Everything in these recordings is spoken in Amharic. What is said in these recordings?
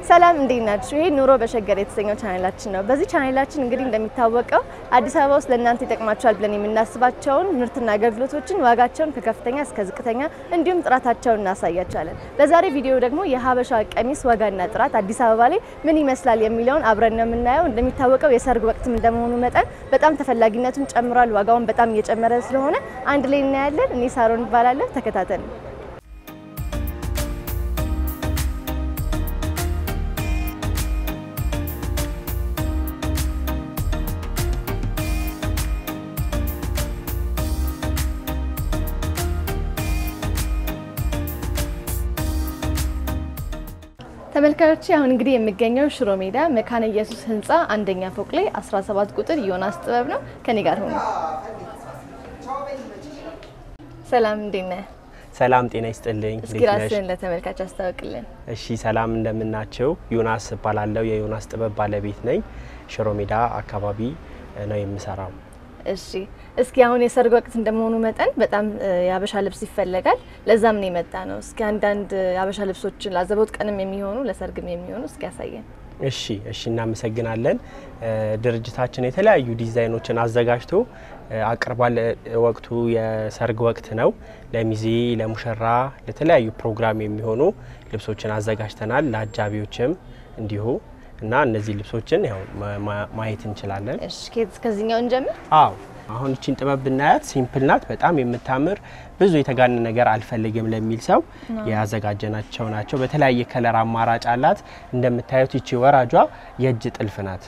ሰላም እንዴት ናችሁ? ይሄ ኑሮ በሸገር የተሰኘው ቻናላችን ነው። በዚህ ቻናላችን እንግዲህ እንደሚታወቀው አዲስ አበባ ውስጥ ለእናንተ ይጠቅማቸዋል ብለን የምናስባቸውን ምርትና አገልግሎቶችን ዋጋቸውን ከከፍተኛ እስከ ዝቅተኛ እንዲሁም ጥራታቸውን እናሳያቸዋለን። በዛሬ ቪዲዮ ደግሞ የሀበሻ ቀሚስ ዋጋና ጥራት አዲስ አበባ ላይ ምን ይመስላል የሚለውን አብረን ነው የምናየው። እንደሚታወቀው የሰርግ ወቅትም እንደመሆኑ መጠን በጣም ተፈላጊነቱን ጨምሯል። ዋጋውን በጣም እየጨመረ ስለሆነ አንድ ላይ እናያለን። እኔ ሳሮን እባላለሁ። ተከታተሉ። ተመልካዮች አሁን እንግዲህ የሚገኘው ሽሮ ሜዳ መካነ ኢየሱስ ህንፃ አንደኛ ፎቅ ላይ 17 ቁጥር ዮናስ ጥበብ ነው። ከኔ ጋር ሆኖ ሰላም፣ እንዴት ነህ? ሰላም ጤና ይስጥልኝ። እስኪ እንዴት ነሽ? ራስህን ለተመልካች አስታውቅልን። እሺ ሰላም እንደምናቸው። ዮናስ እባላለሁ የዮናስ ጥበብ ባለቤት ነኝ። ሽሮ ሜዳ አካባቢ ነው የምሰራው። እሺ እስኪ አሁን የሰርግ ወቅት እንደመሆኑ መጠን በጣም እ, የሀበሻ ልብስ ይፈለጋል። ለዛም ነው የመጣ ነው። እስኪ አንዳንድ የሀበሻ ልብሶችን ለአዘቦት ቀንም የሚሆኑ ለሰርግም የሚሆኑ እስኪ ያሳየን። እሺ እሺ እናመሰግናለን። እ, ድርጅታችን የተለያዩ ዲዛይኖችን አዘጋጅቶ እ, አቅርቧል። እ, ወቅቱ የሰርግ ወቅት ነው። ለሚዜ ለሙሽራ፣ ለተለያዩ ፕሮግራም የሚሆኑ ልብሶችን አዘጋጅተናል። ለአጃቢዎችም እንዲሁ እና እነዚህ ልብሶችን ያው ማ- ማ- ማየት እንችላለን። እሺ ከየት- ከዚህኛው እንጀምር። አዎ አሁን እቺን ጥበብ ብናያት ሲምፕል ናት። በጣም የምታምር ብዙ የተጋነ ነገር አልፈልግም ለሚል ሰው ያዘጋጀናቸው ናቸው። በተለያየ ከለር አማራጭ አላት። እንደምታዩት ይቺ ወራጇ የእጅ ጥልፍ ናት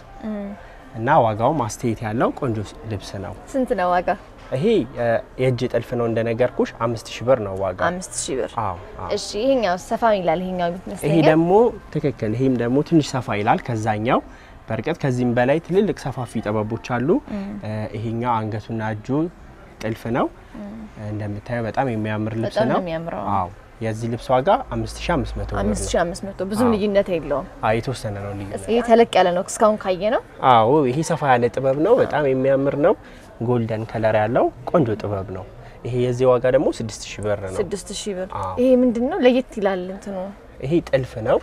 እና ዋጋውም አስተያየት ያለው ቆንጆ ልብስ ነው። ስንት ነው ዋጋ? ይሄ እ, የእጅ ጥልፍ ነው እንደነገርኩሽ አምስት ሺ ብር ነው ዋጋ። አምስት ሺህ ብር። አዎ አዎ። እሺ ይሄኛው ሰፋ ይላል። ይሄኛው ይሄ ይመስለኛል። ደግሞ ትክክል። ይሄም ደግሞ ትንሽ ሰፋ ይላል ከዛኛው። በእርግጥ ከዚህም በላይ ትልልቅ ሰፋፊ ጥበቦች አሉ። እ፣ ይሄኛው አንገቱና እጁ ጥልፍ ነው። እንደምታየው በጣም የሚያምር ልብስ በጣም ነው ነው። የሚያምረው። አዎ የዚህ ልብስ ዋጋ 5500 ብር አምስት ነው። ሺህ አምስት መቶ ብዙም አዎ። ልዩነት የለውም። አዎ የተወሰነ ነው ልዩነት። ይሄ ተለቅ ያለ ነው እስካሁን ካየ ነው። አዎ ይሄ ሰፋ ያለ ጥበብ ነው። በጣም የሚያምር ነው። ጎልደን ከለር ያለው ቆንጆ ጥበብ ነው። ይሄ የዚህ ዋጋ ደግሞ 6000 ብር ነው። ስድስት ሺህ ብር። አዎ። ይሄ ምንድን ነው ለየት ይላል እንትኑ ይሄ ጥልፍ ነው።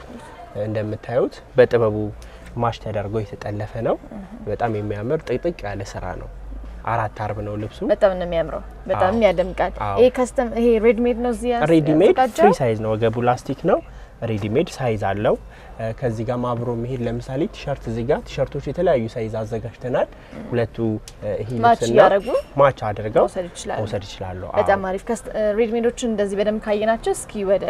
እንደምታዩት በጥበቡ ማሽ ተደርጎ የተጠለፈ ነው። በጣም የሚያምር ጥቅጥቅ ያለ ስራ ነው። አራት አርብ ነው ልብሱ። በጣም ነው የሚያምረው። በጣም አዎ። ያደምቃል። አዎ። ይሄ ከስተም ይሄ ሬድሜድ ነው እዚህ ያስ- ሬዲሜድ ፍሪ ያዘጋጀው? ሳይዝ ነው። ወገቡ ላስቲክ ነው። ሬዲሜድ ሳይዝ አለው። እ፣ ከዚህ ጋር አብሮ መሄድ ለምሳሌ ቲሸርት እዚህ ጋር ቲሸርቶች የተለያዩ ሳይዝ አዘጋጅተናል። ሁለቱ እ፣ ይሄ ማች ልብስና እያደረጉ ማች አድርገው መውሰድ ይችላሉ። መውሰድ ይችላሉ። በጣም አሪፍ ከስት ሬድሜዶችን እንደዚህ በደንብ ካየናቸው እስኪ ወደ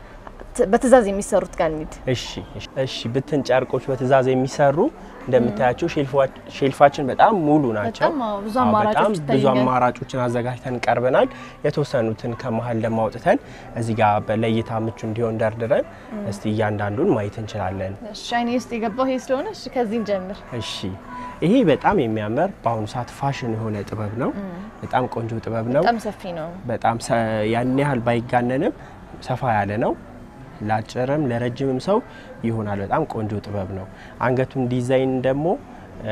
ት- በትእዛዝ የሚሰሩት ጋር እንሂድ። እሺ እሺ፣ እሺ ብትን ጨርቆች በትእዛዝ የሚሰሩ እንደምታያቸው ሼልፏ- ሼልፋችን በጣም ሙሉ ናቸው። በጣም አዎ፣ ብዙ አዎ፣ አማራጮች በጣም ብዙ ይታዩኛል። አማራጮችን አዘጋጅተን ቀርበናል። የተወሰኑትን ከመሀል ደግሞ አውጥተን እዚህ ጋር በለይታ ምቹ እንዲሆን ደርድረን እስቲ እያንዳንዱን ማየት እንችላለን። እሺ አይኔ ውስጥ የገባው ይሄ ስለሆነ እሺ ከዚህ እንጀምር። እሺ ይሄ በጣም የሚያምር በአሁኑ ሰዓት ፋሽን የሆነ ጥበብ ነው። በጣም ቆንጆ ጥበብ ነው። በጣም ሰፊ ነው። በጣም ሰ- ያን ያህል ባይጋነንም ሰፋ ያለ ነው። ለአጭርም ለረጅምም ሰው ይሆናል። በጣም ቆንጆ ጥበብ ነው። አንገቱን ዲዛይን ደግሞ እ፣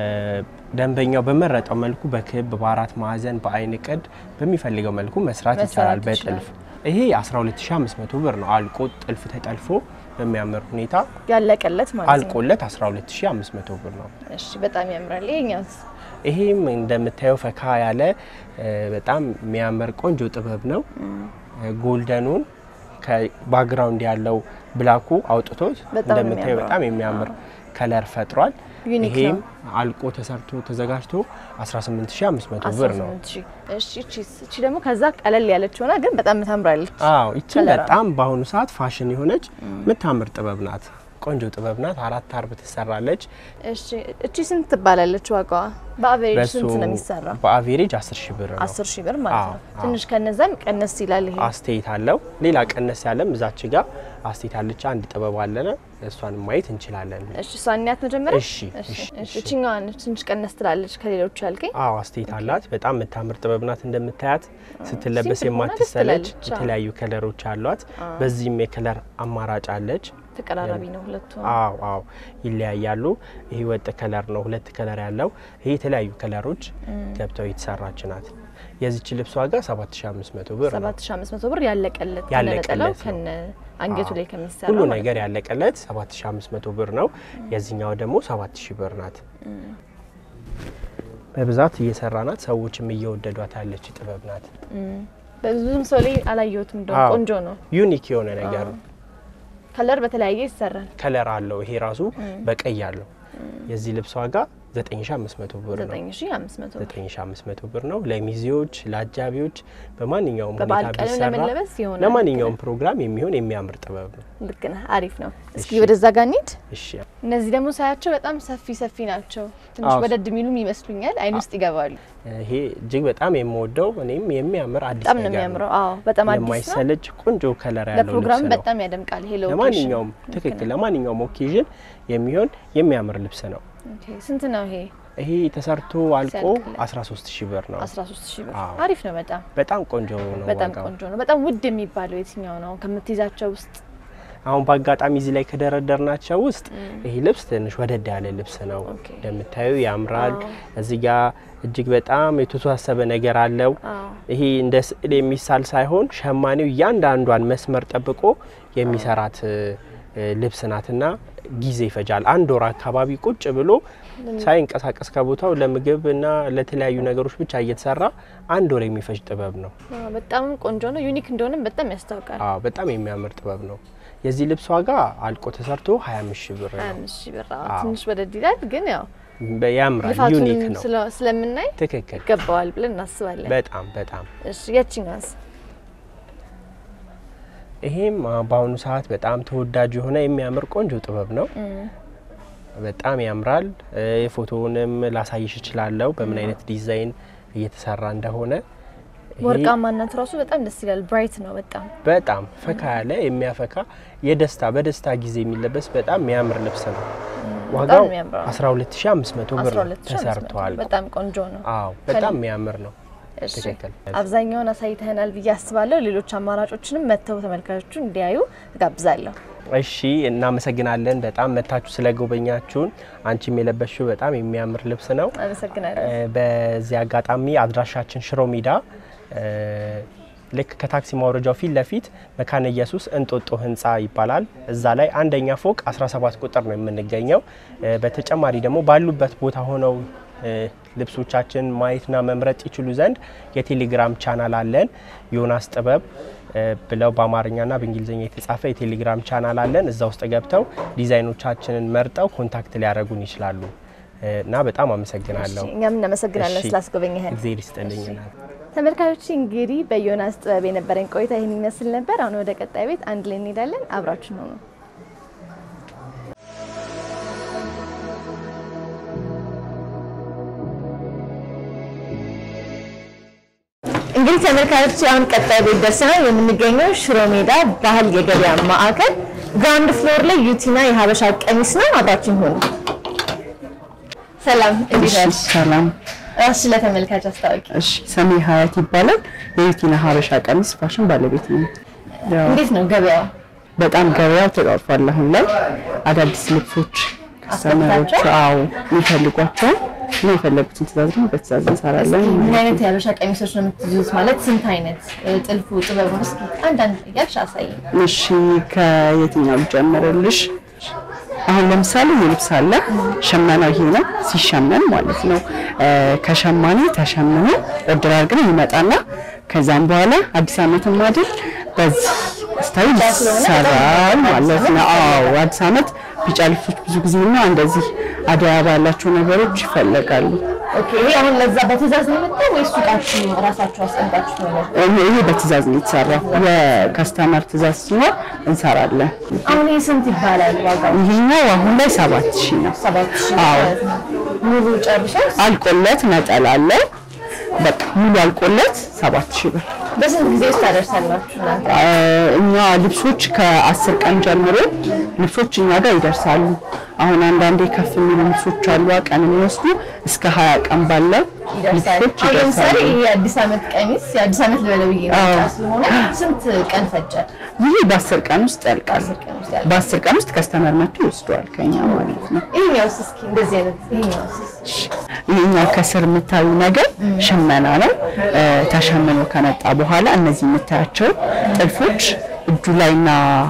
ደንበኛው በመረጠው መልኩ በክብ በአራት ማዕዘን በአይን ቅድ በሚፈልገው መልኩ መስራት መስራት ይቻላል ይችላል። በጥልፍ ይሄ 12500 ብር ነው። አልቆ ጥልፍ ተጠልፎ በሚያምር ሁኔታ ያለቀለት ማለት ነው። አልቆለት 12500 ብር ነው። እሺ በጣም ያምራል። ይሄኛውስ ይሄም እንደምታየው ፈካ ያለ እ፣ በጣም የሚያምር ቆንጆ ጥበብ ነው። እ፣ ጎልደኑን ከባክግራውንድ ያለው ብላኩ አውጥቶት በጣም ነው እንደምታየው የሚያምረው። በጣም የሚያምር ከለር ፈጥሯል። ዩኒክ ይሄም ነው። አልቆ ተሰርቶ ተዘጋጅቶ 18500 ብር ነው። 18 ሺህ። እሺ እቺስ እቺ ደግሞ ከዛ ቀለል ያለች ሆና ግን በጣም ታምራለች። አዎ ይቺ ከለሯ። በጣም በአሁኑ ሰዓት ፋሽን የሆነች የምታምር ጥበብ ናት። ቆንጆ ጥበብ ናት። አራት አርብ ትሰራለች። እሺ እቺ ስንት ትባላለች ዋጋዋ? በአቨሬጅ በሱ ስንት ነው የሚሰራው? በአቬሬጅ 10 ሺህ ብር ነው። 10 ሺህ ብር ማለት ነው። አዎ፣ አዎ። ትንሽ ከነዛም ቀነስ ይላል ይሄ። አስተያየት አለው። ሌላ ቀነስ ያለም እዛች ጋር አስተያየት አለች። አንድ ጥበብ አለነ እሷን ማየት እንችላለን። እሺ እሷን እንያት መጀመሪያ። እሺ፣ እሺ እሺ፣ እሺ እቺኛዋን ትንሽ ቀነስ ትላለች ከሌሎቹ ያልከኝ። አዎ አስተያየት አላት። በጣም የምታምር ጥበብ ናት። እንደምታያት ስትለበስ ሲምፕል ሆና ደስ የማትሰለች ትላለች። አዎ። የተለያዩ ከለሮች አሏት። በዚህም የከለር አማራጭ አለች። ተቀራራቢ ነው ሁለቱ። አዎ አዎ ይለያያሉ። ይሄ ወጥ ከለር ነው፣ ሁለት ከለር ያለው። ይሄ የተለያዩ ከለሮች ገብተው የተሰራች ናት። የዚች ልብስ ዋጋ 7500 ብር ነው። 7500 ብር ያለቀለት ያለቀለት ከነነጠላው ነው። ከነ አንገቱ ላይ ከሚሰራው ሁሉ ማለት ነገር ያለቀለት 7500 ብር ነው። የዚህኛው ደግሞ 7000 ብር ናት። በብዛት እየሰራ ናት። ሰዎችም እየወደዷት ያለች ጥበብ ናት። ብዙም ሰው ላይ አላየሁትም። እንደውም አዎ። ቆንጆ ነው። ዩኒክ የሆነ ነገር ነው። ከለር በተለያየ ይሰራል። ከለር አለው። ይሄ ራሱ በቀይ አለው። የዚህ ልብስ ዋጋ 9500 ብር ነው። 9500 ብር 9500 ብር ነው። ለሚዜዎች፣ ለአጃቢዎች በማንኛውም በበዓል ሁኔታ ቀን ቢሰራ ለመለበስ ይሆናል። ለማንኛውም ፕሮግራም የሚሆን የሚያምር ጥበብ ነው። ልክ ነህ። አሪፍ ነው። እስኪ እሺ። ወደዛ ጋር እንሂድ። እሺ እነዚህ ደግሞ ሳያቸው በጣም ሰፊ ሰፊ ናቸው። ትንሽ አዎ። ወደድ የሚሉም ይመስሉኛል። አይን ውስጥ ይገባሉ። ይሄ እጅግ በጣም የምወደው እኔም የሚያምር አዲስ በጣም ነው ነገር የሚያምረው። አዎ በጣም አዲስ ነው። የማይሰለች ቆንጆ ከለር ያለው ለፕሮግራም ልብስ ነው። በጣም ያደምቃል። ይሄ ለኦኬሽን ለማንኛውም ትክክል ለማንኛውም ኦኬዥን የሚሆን የሚያምር ልብስ ነው። ኦኬ። ስንት ነው ይሄ? ይሄ ተሰርቶ አልቆ ሲያልቅለት? 13 ሺህ ብር ነው። 13 ሺህ ብር። አዎ። አሪፍ ነው በጣም በጣም ቆንጆ ነው በጣም ዋጋው። ቆንጆ ነው። በጣም ውድ የሚባለው የትኛው ነው ከምትይዛቸው ውስጥ? አሁን በአጋጣሚ እዚህ ላይ ከደረደርናቸው ውስጥ ይሄ ልብስ ትንሽ ወደድ ያለ ልብስ ነው። ኦኬ። እንደምታዩ ያምራል። አዎ። እዚህ ጋ እጅግ በጣም የተወሳሰበ ነገር አለው። አዎ ይሄ እንደ ስዕል የሚሳል ሳይሆን ሸማኔው እያንዳንዷን መስመር ጠብቆ የሚሰራት እ፣ ልብስ ናትና ጊዜ ይፈጃል። አንድ ወር አካባቢ ቁጭ ብሎ ሳይንቀሳቀስ ከቦታው ለምግብ እና ለተለያዩ ነገሮች ብቻ እየተሰራ አንድ ወር የሚፈጅ ጥበብ ነው። አዎ፣ በጣም ቆንጆ ነው። ዩኒክ እንደሆነም በጣም ያስታውቃል። አዎ በጣም የሚያምር ጥበብ ነው። የዚህ ልብስ ዋጋ አልቆ ተሰርቶ 25 ሺህ ብር ነው። 25 ሺህ ብር። አዎ፣ አዎ። ትንሽ ወደድ ይላል፣ ግን ያው በ- ያምራል። ዩኒክ ልፋቱንም ነው። ስለ- ስለምናይ ትክክል። ይገባዋል ብለን እናስባለን። በጣም በጣም እሺ የትኛዋስ? ይሄም አ፣ በአሁኑ ሰዓት በጣም ተወዳጅ የሆነ የሚያምር ቆንጆ ጥበብ ነው። በጣም ያምራል። እ፣ የፎቶውንም ላሳይሽ እችላለሁ በምን አይነት ዲዛይን እየተሰራ እንደሆነ። ይሄ ወርቃማነቱ ራሱ በጣም ደስ ይላል። ብራይት ነው በጣም በጣም ፈካ ያለ የሚያፈካ የደስታ በደስታ ጊዜ የሚለበስ በጣም የሚያምር ልብስ ነው። ዋጋው የሚያምረው። 12500 ብር 12,500 ተሰርቷል። በጣም ቆንጆ ነው። አዎ በጣም የሚያምር ነው። እሺ ትክክል። አብዛኛውን አሳይተናል ብዬ አስባለሁ። ሌሎች አማራጮችንም መጥተው ተመልካቾቹ እንዲያዩ እጋብዛለሁ። እሺ እናመሰግናለን። በጣም መታችሁ ስለጎበኛችሁን። አንቺም የለበሽው በጣም የሚያምር ልብስ ነው። አመሰግናለሁ። እ፣ በዚህ አጋጣሚ አድራሻችን ሽሮ ሜዳ እ፣ ልክ ከታክሲ ማውረጃው ፊት ለፊት መካነ ኢየሱስ እንጦጦ ህንፃ ይባላል። እዛ ላይ አንደኛ ፎቅ 17 ቁጥር ነው የምንገኘው። እ፣ በተጨማሪ ደግሞ ባሉበት ቦታ ሆነው እ፣ ልብሶቻችን ማየትና መምረጥ ይችሉ ዘንድ የቴሌግራም ቻናል አለን። ዮናስ ጥበብ እ፣ ብለው በአማርኛና በእንግሊዝኛ የተጻፈ የቴሌግራም ቻናል አለን። እዛ ውስጥ ገብተው ዲዛይኖቻችንን መርጠው ኮንታክት ሊያደርጉን ይችላሉ እ፣ እና በጣም አመሰግናለሁ። እሺ፣ እኛም እናመሰግናለን እሺ። ስላስጎበኘህን። እግዜር ይስጥልኝ። ተመልካቾች እንግዲህ በዮናስ ጥበብ የነበረን ቆይታ ይህን ይመስል ነበር። አሁን ወደ ቀጣይ ቤት አንድ ላይ እንሄዳለን። አብራችን ሆኑ። እንግዲህ ተመልካቾች አሁን ቀጣይ ቤት ደርሰናል። የምንገኘው ሽሮ ሜዳ ባህል የገበያ ማዕከል ግራውንድ ፍሎር ላይ ዩቲና የሀበሻ ቀሚስ ነው። አብራችን ሆኑ። ሰላም፣ እንዴት ነሽ? ሰላም። ራስሽ ለተመልካች አስታውቂ። እሺ ስሜ ሀያት ይባላል። የዩቲና ሀበሻ ቀሚስ ፋሽን ባለቤት ነው። ያው እንዴት ነው ገበያው? በጣም ገበያው ተጧጧፏል። አሁን ላይ አዳዲስ ልብሶች ከስተመሮች አስገብታችኋል? አዎ የሚፈልጓቸው እና የፈለጉትን ትእዛዝ ደግሞ በትእዛዝ እንሰራለን። ምን አይነት የሀበሻ ቀሚሶች ነው የምትይዙት? ማለት ስንት አይነት እ፣ ጥልፉ ጥበቡ? እስኪ አንዳንድ እያልሽ አሳይ። እሺ ከየትኛው ልጀምርልሽ? አሁን ለምሳሌ ይህ ልብስ አለ። ሸመናው ይሄ ነው። ሲሸመን ማለት ነው እ፣ ከሸማኔ ተሸምኖ እድር አድርገን ይመጣና ከዛም በኋላ አዲስ ዓመትም አይደል በዚህ ስታይል ይሰራል ማለት ነው። አዎ አዲስ ዓመት ቢጫ ልብሶች ብዙ ጊዜ እና እንደዚህ አደይ አበባ ያላቸው ነገሮች ይፈለጋሉ። ኦኬ፣ ይሄ አሁን ለዛ በትእዛዝ ነው የመጣው ወይስ ሱቃችሁ ራሳችሁ አስቀምጣችሁ ነው? ይሄ ይሄ በትእዛዝ ነው የተሰራው። የከስተመር ትእዛዝ ሲኖር እንሰራለን። አሁን ይሄ ስንት ይባላል ዋጋው? ይሄኛው አሁን ላይ ሰባት ሺህ ነው። ሰባት ሺህ አዎ። ማለት ነው። ሙሉ ጨርሶ አልቆለት ነጠላ አለው። በቃ ሙሉ አልቆለት ሰባት ሺህ ብር። በስንት ጊዜ ውስጥ ታደርሳላችሁ እናንተ? አ፣ እኛ ልብሶች ከአስር ቀን ጀምሮ ልብሶች እኛ ጋር ይደርሳሉ። አሁን አንዳንዴ ከፍ የሚሉ ልብሶች አሉ ቀን የሚወስዱ እስከ ሀያ ቀን ባለው ይደርሳል። ልብሶች አሁን ለምሳሌ ይደርሳሉ። ይሄ የአዲስ ዓመት ቀሚስ የአዲስ ዓመት ልበለው ብዬ ነው ብቻ ስለሆነ ስንት ቀን ፈጀ? ይህ በአስር ቀን ውስጥ ያልቃል። በአስር ቀን ውስጥ ያልቃል። በአስር ቀን ውስጥ ከስተመር መጥቶ ይወስደዋል ከኛ ማለት ነው። ይሄኛውስ እስኪ እንደዚህ አይነት ይሄኛውስ ይህኛው ከስር የምታዩ ነገር ሽመና ነው። እ፣ ተሸምኖ ከመጣ በኋላ እነዚህ የምታያቸው ጥልፎች እጁ ላይና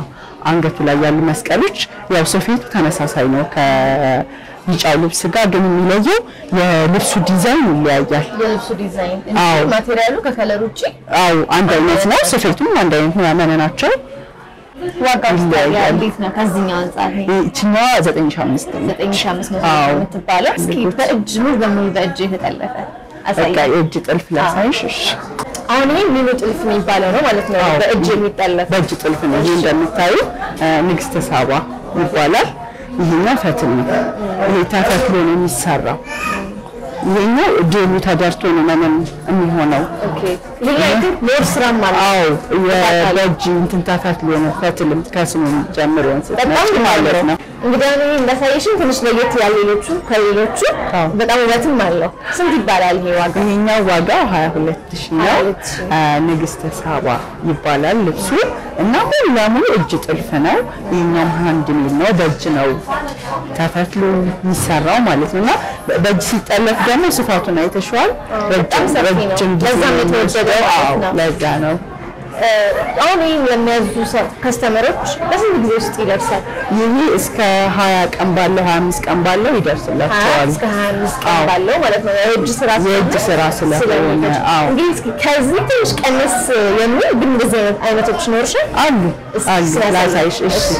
አንገቱ ላይ ያሉ መስቀሎች ያው ስፌቱ ተመሳሳይ ነው ከቢጫው ልብስ ጋር ግን የሚለየው የልብሱ ዲዛይን ይለያያል። የልብሱ ዲዛይን አዎ። ማቴሪያሉ ከከለር ውጭ አው አንድ አይነት ነው፣ ስፌቱም አንድ አይነት ነው። ያመነ ናቸው። ዋጋው ይለያያል። እንዴት ነው? ከዚህኛው አንጻር ይሄ ይችኛዋ 9500 ነው። 9500 አዎ። የምትባለው እስኪ በእጅ ሙሉ በሙሉ በእጅ የተጠለፈ በቃ አሳይ። የእጅ ጥልፍ ላሳይሽ። እሺ አሁን ይሄ ሚኒ ጥልፍ የሚባለው ነው ማለት ነው። አዎ። በእጅ የሚጠለፍ በእጅ ጥልፍ ነው። ይሄ እንደምታዩ ንግስተ ሳባ ይባላል። ይሄኛው ፈትል ነው። ይሄ ተፈትሎ ነው የሚሰራው። ይሄኛው ዴሉ ተደርቶ ነው መነን የሚሆነው። ኦኬ። ይሄ ግን ሞር ስራም ማለት ነው። አዎ የበእጅ እንትን ተፈትሎ ነው። ፈትልም ከስሙ ጀምሮ በጣም ስትመጪ ማለት ነው። እንግዲህ አሁን ይሄ እንዳሳየሽን ትንሽ ለየት ያለ ሌሎቹ ከሌሎቹ አዎ። በጣም ውበትም አለው። ስንት ይባላል ይሄ ዋጋ? ይሄኛው ዋጋው 22 ሺህ ነው። 22 ሺህ። አ፣ ንግስተ ሳባ ይባላል ልብሱ እና ሙሉ ለሙሉ እጅ ጥልፍ ነው። ይሄኛው ሃንድ ሜድ ነው፣ በእጅ ነው ተፈትሎ የሚሰራው ማለት ነው። እና በ- በእጅ ሲጠለፍ ደግሞ ስፋቱን አይተሽዋል። በጣም ሰፊ ነው። ረጅም ጊዜ ለዛም ነው የተወደደው የሚወስደው። ማለት አዎ፣ ነው። ለዛ ነው። እ፣ አሁን ይሄን ለሚያዙ ሰ- ከስተመሮች በስንት ጊዜ ውስጥ ይደርሳል? ይሄ እስከ 20 ቀን ባለው 25 ቀን ባለው ሀያ ይደርስላቸዋል። እስከ ሀያ አምስት ቀን አዎ። ባለው ማለት ነው። የእጅ ስራ የእጅ ስራ ስለሆነ፣ ስለሚፈጅ። አዎ። እንግዲህ እስኪ ከዚህ ትንሽ ቀነስ የሚል ግን እንደዚህ አይነት አይነቶች ይኖርሻል? አሉ እስኪ አሉ ስላሳይ። ላሳይሽ። እሺ እሺ።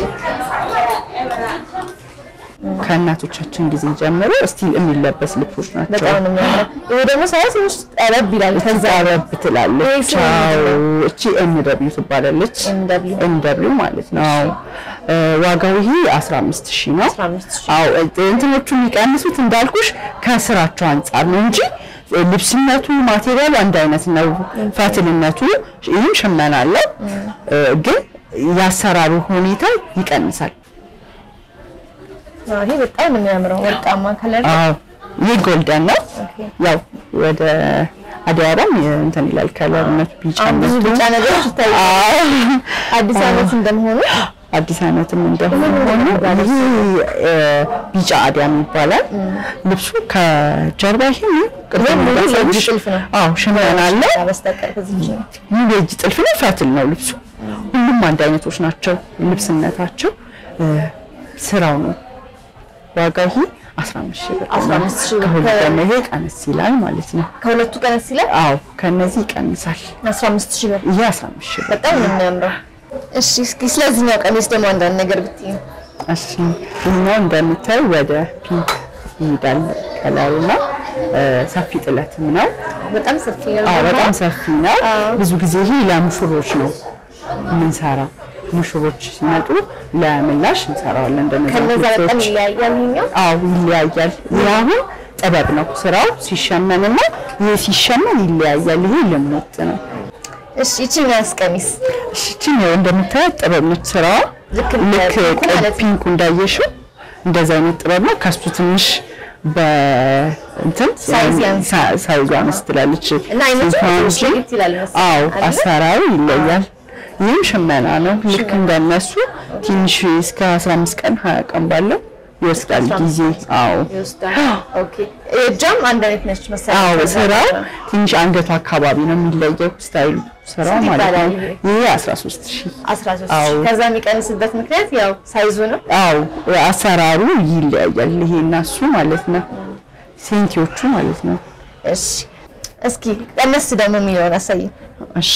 ከእናቶቻችን ጊዜ ጀምሮ ስቲል የሚለበስ ልብሶች ናቸው። በጣም ነው የሚያምረው። ይሄ ደግሞ ሳይሆን ትንሽ ጠበብ ይላል። ከዛ ረብ ትላለች። ይሄ ስም አዎ እቺ ኤም ደብሊው ትባላለች። MW ኤም ደብሊው ማለት ነው። አዎ እ፣ ዋጋው ይሄ 15 ሺህ ነው። 15 ሺህ። አዎ እ፣ እንትኖቹ የሚቀንሱት እንዳልኩሽ ከስራቸው አንጻር ነው እንጂ እ፣ ልብስነቱ ማቴሪያሉ አንድ አይነት ነው። ፈትልነቱ ይህም ሽመና አለው እ፣ ግን የአሰራሩ ሁኔታ ይቀንሳል። አዎ፣ ይሄ በጣም ነው የሚያምረው ወርቃማ ከለር ነው። አዎ ይህ ጎልደን ነው። ኦኬ። ያው ወደ አደይ አበባም እንትን ይላል ከለርነቱ ቢጫ አሁን ብዙ ቢጫ ነገሮች ይታያሉ። አዲስ ዓመት እንደመሆኑ አዲስ ዓመትም እንደሆነ ይህ እ፣ ቢጫ አዲያም ይባላል። ልብሱ ከጀርባ ይሄ ቅድም ይሄ ሙሉ የእጅ እንዳሳየሽ፣ ጥልፍ ነው። አዎ ሽመና አለው። በስተቀር ከዚህ ውጭ ነው። ሙሉ የእጅ ጥልፍ ነው። ፈትል ነው ልብሱ። ሁሉም አንድ አይነቶች ናቸው ልብስነታቸው። እ፣ ስራው ነው። ዋጋው ይሄ 15 ሺህ ብር ነው። 15 ሺህ ብር። ከሁሉ ደግሞ ይሄ ቀነስ ይላል ማለት ነው። ከሁለቱ ቀነስ ይላል። አዎ ከነዚህ ይቀንሳል። 15 ሺህ ብር ይሄ 15 ሺህ ብር። በጣም ነው የሚያምረው። እሺ እስኪ ስለዚህኛው ቀሚስ ደግሞ አንዳንድ ነገር ብትይ። እሺ ይሄኛው እንደምታዩ ወደ ፒንክ ይሄዳል ከለሩና እ፣ ሰፊ ጥለትም ነው። በጣም ሰፊ ነው። አዎ በጣም ሰፊ ነው። አዎ። ብዙ ጊዜ ይሄ ለሙሽሮች ነው የምንሰራው። ሙሽሮች ሲመጡ ለምላሽ እንሰራዋለን። ከነዛ እንደነዚህ በጣም ልብሶች ይለያያል ይሄኛው። አዎ ይለያያል። ይህ አሁን ጥበብ ነው ስራው ሲሸመንና ይህ ሲሸመን ይለያያል። ይሄ ልሙጥ ነው። እሺ ይችኛውስ ቀሚስ እሺ ይህቺን ያው እንደምታያት ጥበብ ነች ስራዋ። ልክ እንደ ልክ ፒንኩ ቀይ ማለት ነው። ፒንኩ እንዳየሽው እንደዛ አይነት ጥበብ ነው። ከሱ ትንሽ በእንትን ሳይዝ ያንሳል። ሳ- ሳይዟ አነስ ትላለች እና አይነቱ ስንቷ ትንሽ እንጂ ለየት ይላል መሰለኝ አዎ አይደለ? አሰራሩ ይለያል። ይህም ሽመና ነው። ልክ እንደነሱ ትንሽ እስከ 15 ቀን 20 ቀን ባለው ይወስዳል ጊዜ። አዎ ይወስዳል። ኦኬ እጇም አንድ አይነት ነች መሰለኝ። አዎ ከዛ ስራው ነው። ትንሽ አንገቱ አካባቢ ነው የሚለየው ስታይሉ ስራው ስንት ማለት ነው። ይባላል ይሄ? ይሄ 13 ሺህ 13 አዎ። ከዛ የሚቀንስበት ምክንያት ያው ሳይዙ ነው። አዎ አሰራሩ ይለያያል። ይሄ እና እሱ ማለት ነው ሴንቲዎቹ ማለት ነው። እሺ እስኪ ቀነስ ደግሞ የሚለውን አሳይ። እሺ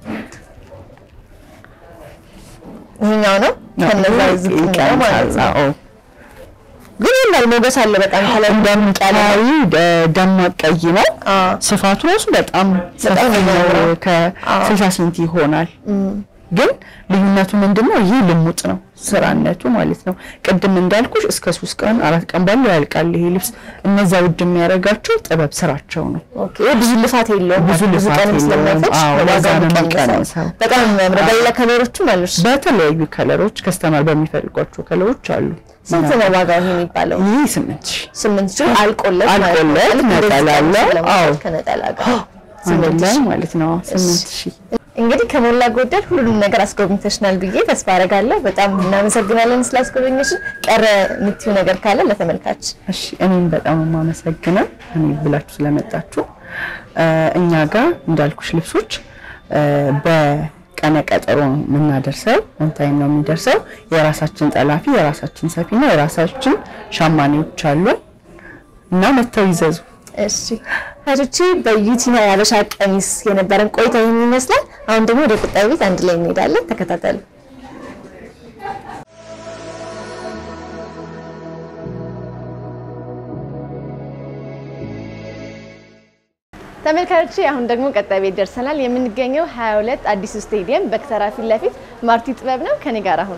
ይሄኛው ነው ከነዛ ዝቅ የሚለው ማለት ነው። አዎ ግን ይላል ሞገስ አለ በጣም ከለር እንደምታዩ ደማቅ ቀይ ነው። አዎ ስፋቱ ራሱ በጣም ሰፊ በጣም ነው ነው። የሚያምረው። ከ60 ሴንቲ ይሆናል። ግን ልዩነቱ ምንድነው? ይህ ልሙጥ ነው ስራነቱ ማለት ነው። ቅድም እንዳልኩሽ እስከ ሶስት ቀን አራት ቀን ባለው ያልቃል ይሄ ልብስ። እነዛ ውድ የሚያደርጋቸው ጥበብ ስራቸው ነው። ኦኬ ብዙ ልፋት የለውም። ብዙ ልፋት ቀንም የለውም። ስለማይፈጅ አዎ፣ ዋጋው ለዛ ነው የሚቀንሰው። የሚቀንሰው። በጣም ነው የሚያምረው። በሌላ ከለሮችም አሉሽ። በተለያዩ ከለሮች ከስተመር በሚፈልጓቸው ከለሮች አሉ። ስንት ነው ዋጋው ይሄ የሚባለው? ይህ ስምንት ሺህ ስምንት ሺህ አልቆለት ማለት ነው። አልቆለት ልክ እንደዚህ ነጠላ ቀሚስ አለው። ለማለት አዎ። ከነጠላ ጋር አንድ ስምንት ላይ ሺህ ማለት ነው ስምንት ሺህ እንግዲህ ከሞላ ጎደል ሁሉንም ነገር አስጎብኝተሽናል ብዬ ተስፋ አደርጋለሁ። በጣም እናመሰግናለን ስላስጎበኘሽን። ቀረ የምትይው ነገር ካለ ለተመልካች እሺ እኔም በጣም የማመሰግነው እኔ ብላችሁ ስለመጣችሁ እ፣ እኛ ጋር እንዳልኩሽ ልብሶች እ፣ ቀነ ቀጠሮ ነው የምናደርሰው። ኦንታይም ነው የሚደርሰው። የራሳችን ጠላፊ፣ የራሳችን ሰፊና የራሳችን ሸማኔዎች አሉ እና መጥተው ይዘዙ። እሺ እህቶቼ በዩቲና የሀበሻ ቀሚስ የነበረን ቆይታ ይህን ይመስላል። አሁን ደግሞ ወደ ቁጣይ ቤት አንድ ላይ እንሄዳለን። ተከታተሉ። ተመልካቾቼ አሁን ደግሞ ቀጣይ ቤት ደርሰናል። የምንገኘው 22 አዲሱ ስቴዲየም በክተራ ፊት ለፊት ማርቲ ጥበብ ነው። ከኔ ጋር አሁኑ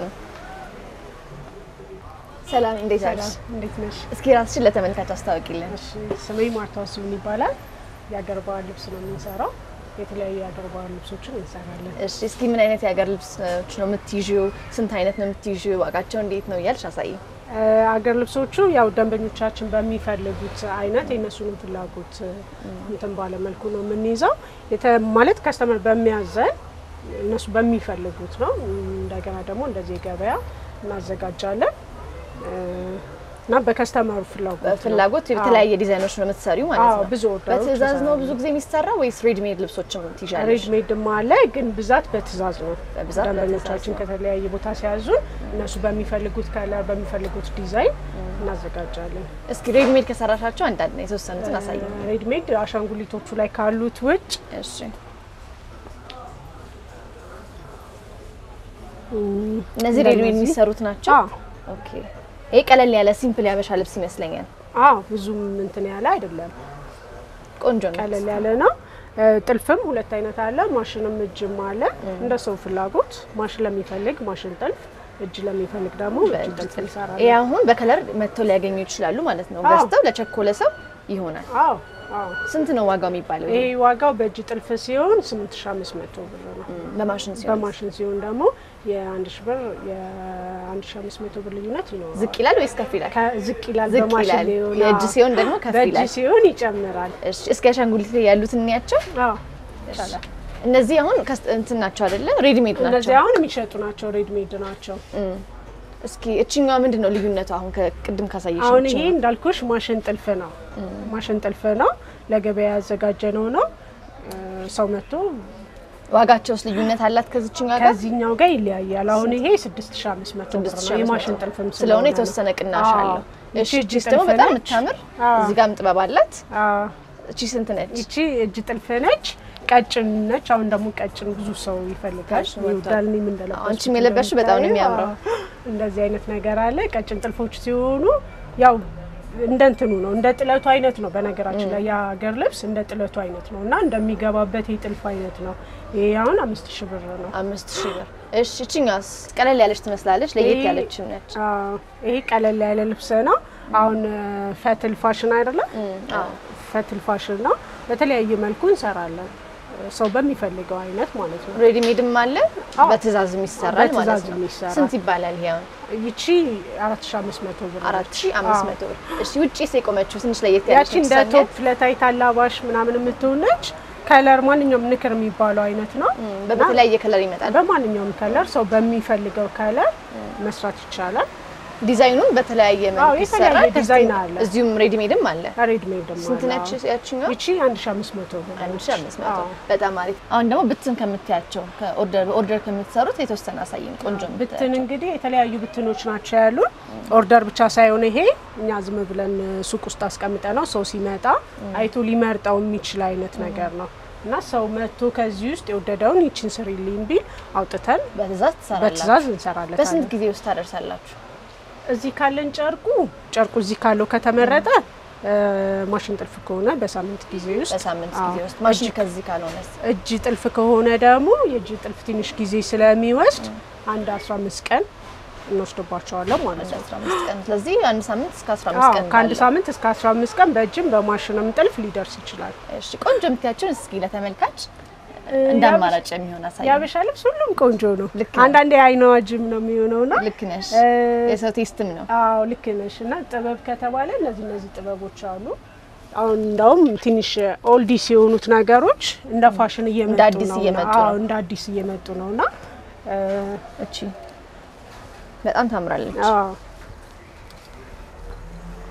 ሰላም፣ እንዴት ነሽ? እንዴት ነሽ? እስኪ ራስሽን ለተመልካች አስታውቂልን። እሺ ስሜ ማርታ ወስዩን ይባላል። የአገር ባህል ልብስ ነው የምንሰራው። የተለያዩ የአገር ባህል ልብሶችን እንሰራለን። እሺ እስኪ ምን አይነት የሀገር ልብሶች ነው የምትይዥው? ስንት አይነት ነው የምትይዥው? ዋጋቸው እንዴት ነው እያልሽ አሳይ። አገር ልብሶቹ ያው ደንበኞቻችን በሚፈልጉት አይነት የእነሱንም ፍላጎት እንትን ባለ መልኩ ነው የምንይዘው። የተ- ማለት ከስተመር በሚያዘን እነሱ በሚፈልጉት ነው። እንደገና ደግሞ እንደዚህ ገበያ እናዘጋጃለን እና በከስተመሩ ፍላጎት ነው። በፍላጎት የተለያየ ዲዛይኖች ነው የምትሰሪው ማለት አዎ፣ ነው። ብዙ ኦርደሮች በትዕዛዝ ነው እንሰራለን። ብዙ ጊዜ የሚሰራው ወይስ ሬድሜድ ልብሶችም ትይዣለሽ? ሬድ ሜድም አለ ግን ብዛት በትእዛዝ ነው። በብዛት ደንበኞቻችን በትዕዛዝ ነው። ከተለያየ ቦታ ሲያዙን እነሱ በሚፈልጉት ከለር በሚፈልጉት ዲዛይን እናዘጋጃለን። እስኪ ሬድሜድ ከሰራሻቸው አንዳንድ ነው የተወሰኑትን አሳይ። ሬድ ሜድ አሻንጉሊቶቹ ላይ ካሉት ውጭ እሺ እነዚህ ሬድሜድ እንደነዚህ? የሚሰሩት ናቸው። አዎ ኦኬ ይሄ ቀለል ያለ ሲምፕል ያበሻ ልብስ ይመስለኛል። አዎ ብዙም እንትን ያለ አይደለም፣ ቆንጆ ነው። ቀለል ያለ ነው። እ፣ ጥልፍም ሁለት አይነት አለ፣ ማሽንም እጅም አለ። እንደ ሰው ፍላጎት ማሽን ለሚፈልግ ማሽን ጥልፍ፣ እጅ ለሚፈልግ ደግሞ እጅ በእጅ ጥልፍ ጥልፍ። እንሰራለን። ይሄ አሁን በከለር መጥተው ሊያገኙ ይችላሉ ማለት ነው። አዎ። ገዝተው ለቸኮለ ሰው ይሆናል። አዎ አዎ። ስንት ነው ዋጋው የሚባለው? ይሄ ዋጋው በእጅ ጥልፍ ሲሆን 8500 ብር ነው። በማሽን ሲሆን በማሽን ሲሆን ደግሞ የአንድ ሺ ብር የአንድ ሺ አምስት መቶ ብር ልዩነት ይኖረዋል። ዝቅ ይላል ወይስ ከፍ ይላል? ከ- ዝቅ ይላል። ዝቅ በማሽን ይላል። ሊሆን የእጅ አዎ። ሲሆን ደግሞ ከፍ በእጅ ይላል። ሲሆን ይጨምራል። እሺ እስኪ አሻንጉሊት ላይ ያሉትን እንያቸው። አዎ ይቻላል። እነዚህ አሁን ከስ- እንትን ናቸው አይደለ? ሬዲሜድ ናቸው። እነዚህ አሁን የሚሸጡ ናቸው፣ ሬድ ሜድ ናቸው። እስኪ እችኛዋ ምንድን ነው ልዩነቱ? አሁን ከቅድም ካሳየሽ አሁን ይሄ እንዳልኩሽ ማሽን ጥልፍ ነው። ማሽን ጥልፍ ነው፣ ለገበያ ያዘጋጀ ነው ነው እ፣ ሰው መጥቶ ዋጋቸውስ ልዩነት አላት ከዚችኛዋ ጋር? ከዚህኛው ጋር ይለያያል። አሁን ይሄ 6500 ብር ነው። የማሽን ጥልፍም ስለሆነ ነው። የተወሰነ ቅናሽ አዎ። አለው። ይቺ እሺ እጅ እቺስ ደግሞ ጥልፍ በጣም ነች። የምታምር አዎ። እዚህ ጋርም ጥበብ አላት። አዎ። እቺ ስንት ነች? ይቺ እጅ ጥልፍ ነች፣ ቀጭን ነች። አሁን ደግሞ ቀጭን ብዙ ሰው ይፈልጋል ቀጭን ወጥቷል። ይወዳል። እኔም እንደለበስኩት አንቺም የለበስሽው በጣም ነው የሚያምረው። እንደምታየው፣ እንደዚህ አይነት ነገር አለ። ቀጭን ጥልፎች ሲሆኑ ያው እንደ እንትኑ ነው እንደ ጥለቱ አይነት ነው። በነገራችን ላይ የሀገር ልብስ እንደ ጥለቱ አይነት ነው እና እንደሚገባበት የጥልፍ አይነት ነው። ይሄ አሁን አምስት ሺህ ብር ነው። አምስት ሺህ ብር። እሺ እቺኛስ ቀለል ያለች ትመስላለች፣ ለየት ይሄ- ያለች ነች። አዎ፣ ይሄ ቀለል ያለ ልብስ ነው። አሁን ፈትል ፋሽን አይደለም አዎ ፈትል ፋሽን ነው። በተለያየ መልኩ እንሰራለን፣ ሰው በሚፈልገው አይነት ማለት ነው። ሬዲሜድም አለ አዎ። በትእዛዝም ይሰራል ማለት በትእዛዝ ነው። የሚሰራ። ስንት ይባላል ይሄ አሁን? ይቺ 4500 ብር አራት ነች። ሺህ አምስት መቶ ብር። እሺ ውጪስ የቆመችው ትንሽ ለየት ያለች ያቺ እንደ ነች ቶፕ ለታይት አላባሽ ምናምን የምትሆን ነች። ከለር ማንኛውም ንክር የሚባለው አይነት ነው። በተለያየ ከለር ይመጣል። በማንኛውም ከለር ሰው በሚፈልገው ከለር መስራት ይቻላል። ዲዛይኑን በተለያየ አዎ፣ መልኩ የተለያየ ይሰራል። ዲዛይን ከስቲ- አለ። እዚሁም ሬዲሜድም አለ። ሬድ ሜድ ደግሞ ስንት አለ። ነች ያችኛው? ይቺ 1500 ብር አንድ ነች። ሺህ አምስት መቶ አዎ። በጣም አሪፍ። አሁን ደግሞ ብትን ከምትያቸው ከኦርደር በኦርደር ከምትሰሩት የተወሰነ አሳይን። ቆንጆ ብትን ብትን እንግዲህ የተለያዩ ብትኖች ናቸው ያሉን። ኦርደር ብቻ ሳይሆን ይሄ እኛ ዝም ብለን ሱቅ ውስጥ አስቀምጠ ነው ሰው ሲመጣ አይቶ ሊመርጠው የሚችል አይነት ነገር ነው እና ሰው መጥቶ ከዚህ ውስጥ የወደደውን ይችን ስሪልኝ ቢል አውጥተን በትእዛዝ ትሰራላችሁ። በትእዛዝ እንሰራለን። በስንት ጊዜ ውስጥ ታደርሳላችሁ? እዚህ ካለን ጨርቁ ጨርቁ እዚህ ካለው ከተመረጠ እ፣ ማሽን ጥልፍ ከሆነ በሳምንት ጊዜ ውስጥ በሳምንት አዎ። ጊዜ ውስጥ ማሽን ከዚህ ካልሆነስ እጅ ጥልፍ ከሆነ ደግሞ የእጅ ጥልፍ ትንሽ ጊዜ ስለሚወስድ አንድ 15 ቀን እንወስድባቸዋለን ማለት እንደ ነው። 15 ቀን። ስለዚህ አንድ ሳምንት እስከ 15 አዎ ቀን ከአንድ ባለው። ሳምንት እስከ 15 ቀን በእጅም በማሽንም ጥልፍ ሊደርስ ይችላል። እሺ ቆንጆ የምትያቸውን እስኪ ለተመልካች እንደ አማራጭ የሚሆን አሳይ። የአበሻ ልብስ ሁሉም ቆንጆ ነው። ልክ ነው። አንዳንዴ አይነ ዋጅም ነው የሚሆነውና ልክ ነሽ። እ፣ የሰው ቴስትም ነው። አዎ ልክ ነሽ። እና ጥበብ ከተባለ እነዚህ እነዚህ ጥበቦች አሉ። አሁን እንዳውም ትንሽ ኦልዲስ የሆኑት ነገሮች እንደ ፋሽን እየመጡ እንደ አዲስ ነው። እየመጡ አዎ ነው። እንደ አዲስ እየመጡ ነው እና እ፣ እቺ በጣም ታምራለች። አዎ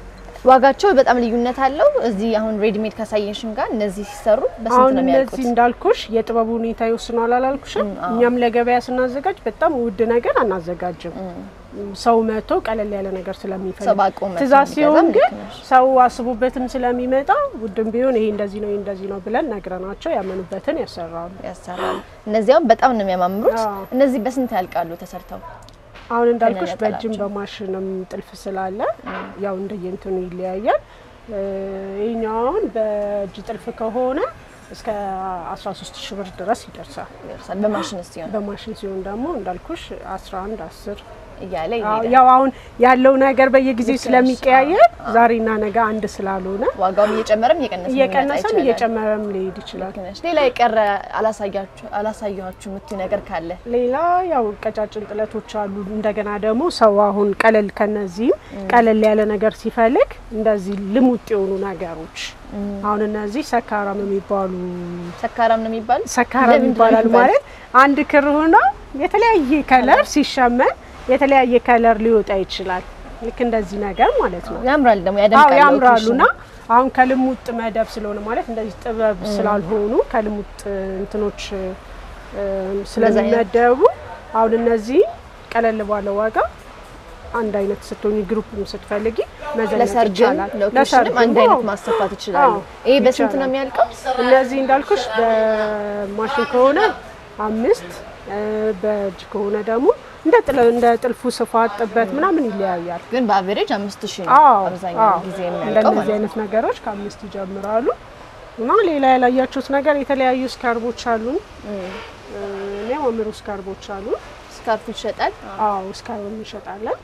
ዋጋቸው በጣም ልዩነት አለው። እዚህ አሁን ሬድሜድ ካሳየሽን ጋር እነዚህ ሲሰሩ በስንት አሁን ነው የሚያልቁት? እነዚህ እንዳልኩሽ የጥበቡ ሁኔታ ይወስኗል አላልኩሽም? እኛም ለገበያ ስናዘጋጅ በጣም ውድ ነገር አናዘጋጅም። ሰው መጥቶ ቀለል ያለ ነገር ሰው ስለሚፈልግ ባቆመ ትእዛዝ ሲሆን ግን ልክ ነሽ። ሰው አስቡበትም ስለሚመጣ ውድም ቢሆን ይሄ እንደዚህ ነው ይሄ እንደዚህ ነው ብለን ነግረናቸው ያመኑበትን ያሰራሉ። ያሰራሉ። እነዚያውም በጣም ነው የሚያማምሩት። አዎ። እነዚህ በስንት ያልቃሉ ተሰርተው? አሁን እንዳልኩሽ ከነነጠላቸው። በእጅም በማሽንም ጥልፍ ስላለ ያው እንደየንትኑ ይለያያል። እ፣ ይሄኛው አሁን በእጅ ጥልፍ ከሆነ እስከ 13 ሺህ ብር ድረስ ይደርሳል። ይደርሳል። በማሽን ሲሆን በማሽን ሲሆን ደግሞ እንዳልኩሽ 11 10 እያለ አዎ፣ ይሄዳል። ያው አሁን ያለው ነገር በየጊዜው ልክ ነሽ። ስለሚቀያየር ዛሬና ነገ አንድ ስላልሆነ ዋጋውም እየጨመረም እየቀነሰ እየቀነሰም እየጨመረም ሊሄድ ይችላል። ልክ ነሽ። ሌላ የቀረ አላሳያችሁ አላሳያችሁ የምትዩ ነገር ካለ ሌላ ያው ቀጫጭን ጥለቶች አሉ። እንደገና ደግሞ ሰው አሁን ቀለል ከነዚህም ቀለል ያለ ነገር ሲፈልግ እንደዚህ ልሙጥ የሆኑ ነገሮች አሁን እነዚህ ሰካራም የሚባሉ ሰካራም ነው የሚባል ሰካራም ለምንድን ነው ይባላል የሚባለው? ማለት አንድ ክር ሆኖ የተለያየ ከለር ሲሸመን የተለያየ ከለር ሊወጣ ይችላል። ልክ እንደዚህ ነገር ማለት ነው። ያምራል ደግሞ አዎ ያደምቃል። ያምራሉና አሁን ከልሙጥ መደብ ስለሆነ ማለት እንደዚህ ጥበብ ስላልሆኑ ከልሙጥ እንትኖች እ፣ ስለሚመደቡ አሁን እነዚህ ቀለል ባለ ዋጋ አንድ አይነት ስትሆኝ ግሩፕም ስትፈልጊ መዘነጥ ለሰርግም ይቻላል። ለኦኬሽንም አንድ አይነት አዎ። ማሰፋት ይችላሉ። አዎ፣ ይሄ በስንት ይቻላል። ነው የሚያልቀው? እነዚህ እንዳልኩሽ በማሽን ከሆነ አምስት እ፣ በእጅ ከሆነ ደግሞ እንደ ጥለ- እንደ ጥልፉ ስፋት ጥበት ምናምን ይለያያል። ግን በአቨሬጅ አምስት ሺህ ነው አዎ አብዛኛው አዎ። ጊዜ የሚያልቀው እንደነዚህ ማለት ነው። አይነት ነገሮች ከአምስት ይጀምራሉ እና ሌላ ያላያችሁት ነገር የተለያዩ ስካርቦች አሉ። የሚያማምሩ ስካርቦች አሉ። ስካርፍ ይሸጣል። አዎ ስካርብ እንሸጣለን።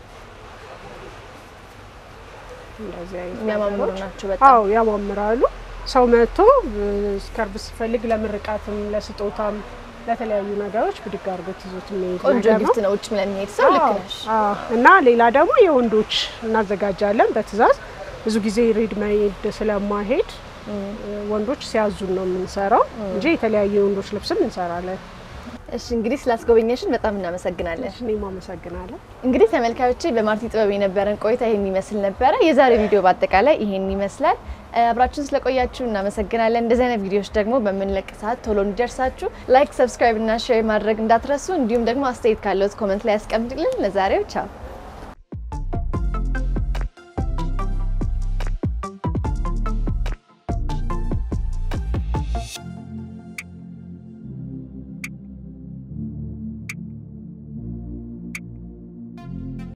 እንደዚህ አይነት የሚያማምሩ ነገሮች። ናቸው በጣም። አዎ ያማምራሉ። ሰው መጥቶ እ፣ ስካርብ ሲፈልግ ለምርቃትም፣ ለስጦታም፣ ለተለያዩ ነገሮች ብድግ አድርጎት ይዞት የሚሄድ ቆንጆ ነገር ነው። ጊፍት ነው ውጭ ለሚሄድ ሰው ልክ አዎ፣ ነሽ። አዎ። እና ሌላ ደግሞ የወንዶች እናዘጋጃለን በትእዛዝ ብዙ ጊዜ ሬድ መሄድ ስለማሄድ ወንዶች ሲያዙን ነው የምንሰራው እንጂ የተለያዩ የወንዶች ልብስም እንሰራለን። እሺ እንግዲህ ስላስጎበኘሽን በጣም እናመሰግናለን። እኔም አመሰግናለሁ። እንግዲህ ተመልካዮቼ በማርቲ ጥበብ የነበረን ቆይታ ይሄን ይመስል ነበረ። የዛሬ ቪዲዮ በአጠቃላይ ይሄን ይመስላል። እ፣ አብራችሁን ስለቆያችሁ እናመሰግናለን። እንደዚህ አይነት ቪዲዮዎች ደግሞ በምንለቅ ሰዓት ቶሎ እንዲደርሳችሁ ላይክ፣ ሰብስክራይብ እና ሼር ማድረግ እንዳትረሱ። እንዲሁም ደግሞ አስተያየት ካለዎት ኮመንት ላይ ያስቀምጡልን። ለዛሬው ቻው።